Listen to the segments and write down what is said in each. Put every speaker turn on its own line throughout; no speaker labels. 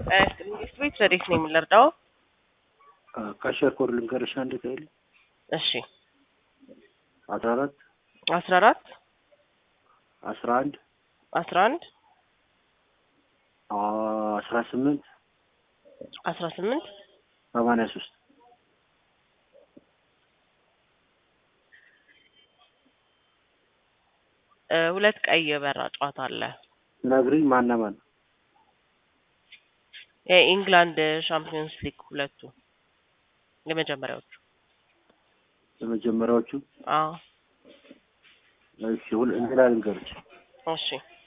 መንግስት ቤት ረዴት ነው የምንረዳው?
ካሸር ኮድ ልንገርሽ አንድ ቀይል
እሺ
አስራ አራት
አስራ አራት
አስራ አንድ
አስራ አንድ
አስራ ስምንት
አስራ ስምንት
ሰማንያ ሶስት
ሁለት ቀይ የበራ ጨዋታ አለ።
ነግሪኝ ማና ማን
የኢንግላንድ ሻምፒዮንስ ሊግ ሁለቱ የመጀመሪያዎቹ።
የመጀመሪያዎቹ
አዎ
እሺ ሁል እንግዳ ልንገርሽ
እሺ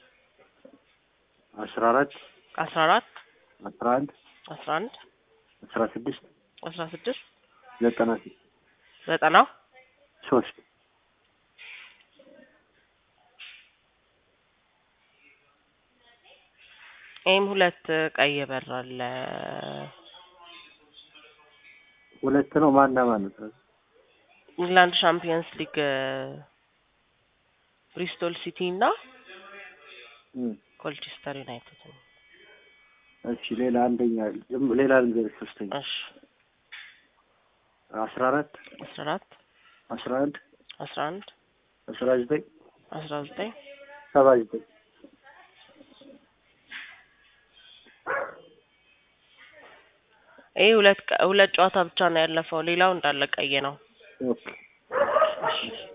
አስራ አራት
አስራ አራት
አስራ አንድ
አስራ አንድ
አስራ ስድስት
አስራ ስድስት
ዘጠና ስድስት
ዘጠና
ሶስት
ይህም ሁለት ቀይ የበራ አለ።
ሁለት ነው ማና ማን ነው?
ኢንግላንድ ሻምፒዮንስ ሊግ ብሪስቶል ሲቲ እና
እም፣
ኮልቸስተር ዩናይትድ ነው።
እሺ ሌላ አንደኛ ዝም- ሌላ ልንገርሽ ሶስተኛ
እሺ
አስራ አራት
አስራ አራት
አስራ አንድ
አስራ አንድ
አስራ ዘጠኝ
አስራ ዘጠኝ
ሰባ ዘጠኝ
ይህ ሁለት ቀ- ሁለት ጨዋታ ብቻ ነው ያለፈው። ሌላው እንዳለ ቀይ ነው።
ኦኬ